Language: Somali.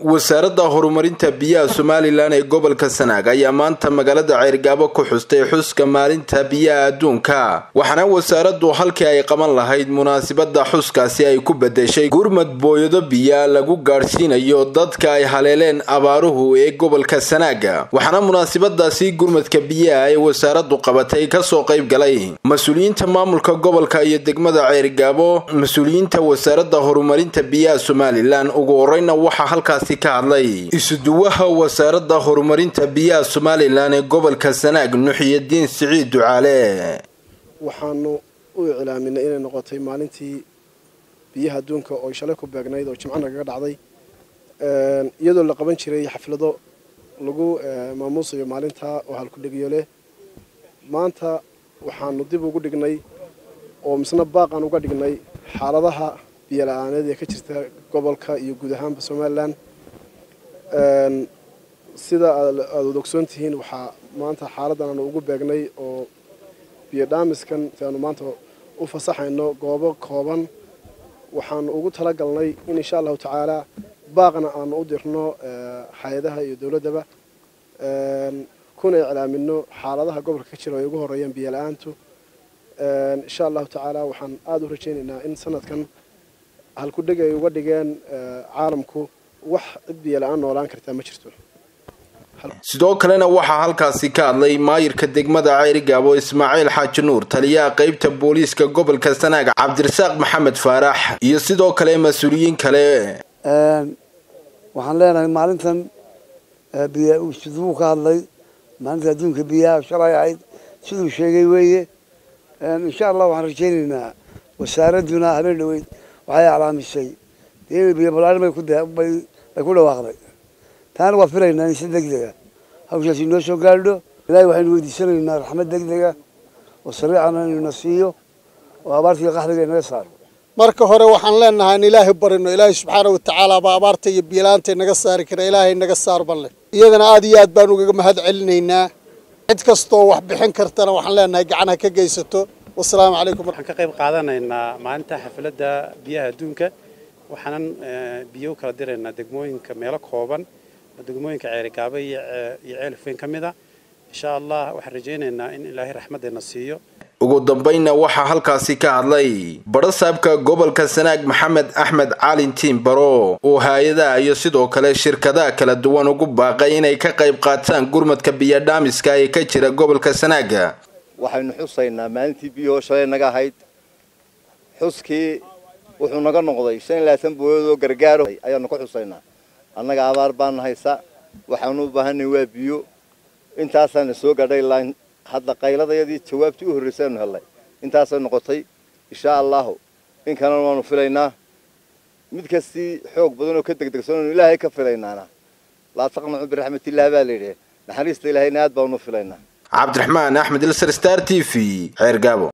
wasaaradda horumarinta biyaha somalilan ee gobolka sanaag ayaa maanta magaalada ceyrgaabo ku xustay xuska maalinta biyaha adduunka waxaana wasaaraddu halkii ay qaban lahayd munaasibada xuskaasi ay ku bedeshay gurmad booyado biya lagu gaadhsiinayo dadka ay haleeleen abaaruhu ee gobolka sanaaga waxaana munaasibadaasi gurmadka biyaha ee wasaaraddu qabatay kasoo qayb galay mas-uuliyiinta maamulka gobolka iyo degmada ceyrgaabo mas-uuliyiinta wasaaradda horumarinta biyaha somalilan ugu horeyna waxaa halkaasi ka hadlay isuduwaha wasaaradda horumarinta biyaha somalilan ee gobolka sanaag nuxiyadiin siciid ducaale waxaanu u iclaaminay inay noqotay maalintii biyaha adduunka oo shalay ku beegnayd oo jimco nagaga dhacday iyadoo la qaban jiray xaflado lagu maamuusayo maalintaa oo halkudhegiyo leh maanta waxaanu dib ugu dhignay oo misna baaqaan uga dhignay xaaladaha biyo la-aaneed ee ka jirta gobolka iyo guud ahaanba somalilan sida aada wada ogsoon tihiin waxaa maanta xaaladan aanu ugu beegnay oo biyo dhaamiskan si aanu maanta u fasaxayno goobo kooban waxaanu ugu talagalnay in insha allahu tacaala baaqna aanu u dirno hay-adaha iyo dowladdaba kuna iclaamino xaaladaha gobolka ka jira ay ugu horeeyaan biyo la-aantu insha allahu tacaala waxaan aada u rajaynaynaa in sanadkan halkudheg ay uga dhigeen caalamku wax cid biyo la-aan noolaan kartaa ma jirto sidoo kalena waxaa halkaasi ka hadlay maayirka degmada ceyrigaabo ismaaciil xaaji nuur taliyaha qeybta booliiska gobolka sanaag cabdirasaaq maxamed faarax iyo sidoo kale mas-uuliyiin kale waxaan leenahay maalintan siduu ka hadlay maalinta adduunka biyaha shalay ahayd siduu sheegay weeye insha allah waxaan rajaynaynaa wasaaradduna habeen dhaweyd waxay aclaamisay dee biyo balaarin bay ku dhawaaqday taana waa filaynaa in si degdega hawshaasi noo soo gaadho ilahay waxaynu weydiisanaynaa raxmad degdega oo sariicana inuna siiyo oo abaartiiyo qaxdiga inaga saaro marka hore waxaan leenahay in ilaahay barino ilaahay subxaana watacaala baa abaarta iyo biyolaanta naga saari kara ilaahay naga saar balle iyadana aada iyo aad baan ugaga mahad celinaynaa cid kastoo wax bixin kartana waxaan leenahay gacan ha ka geysato wasalaamu calaykum waxaan ka qayb qaadanaynaa maalinta xafladda biyaha adduunka waxaanan biyo u kala diraynaa degmooyinka meelo kooban degmooyinka ceerigaaba iyo ceelifweyn ka mid a insha allah waxaan rajaynaynaa in ilaahay raxmaddeena siiyo ugu dambaynna waxaa halkaasi ka hadlay badhasaabka gobolka sanaag maxamed axmed caalin tiimbaro oo hay-adaha iyo sidoo kale shirkadaha kala duwan ugu baaqay inay ka qayb qaataan gurmadka biyodhaamiska ee ka jira gobolka sanaaga waxaynu xusaynaa maalintii biyahoo shalay naga ahayd xuskii wuxuu naga noqday shan iyo labaatan booyadoo gargaaro ayaanu ka xusaynaa annaga abaar baana haysa waxaanu u baahanay waa biyo intaasaana soo gadhay laan hadda qayladayadii jawaabtii u horraysaanu hellay intaasay noqotay inshaa allahu in kalena waanu filaynaa mid kastii xoog badan oo ka degdegsanonu ilaahay ka filaynaana laa taqnacu biraxmatillaah baa layidhi naxariista ilaahayna aad baanu filaynaa cabdiraxmaan axmed ilsar star t v ceergaabo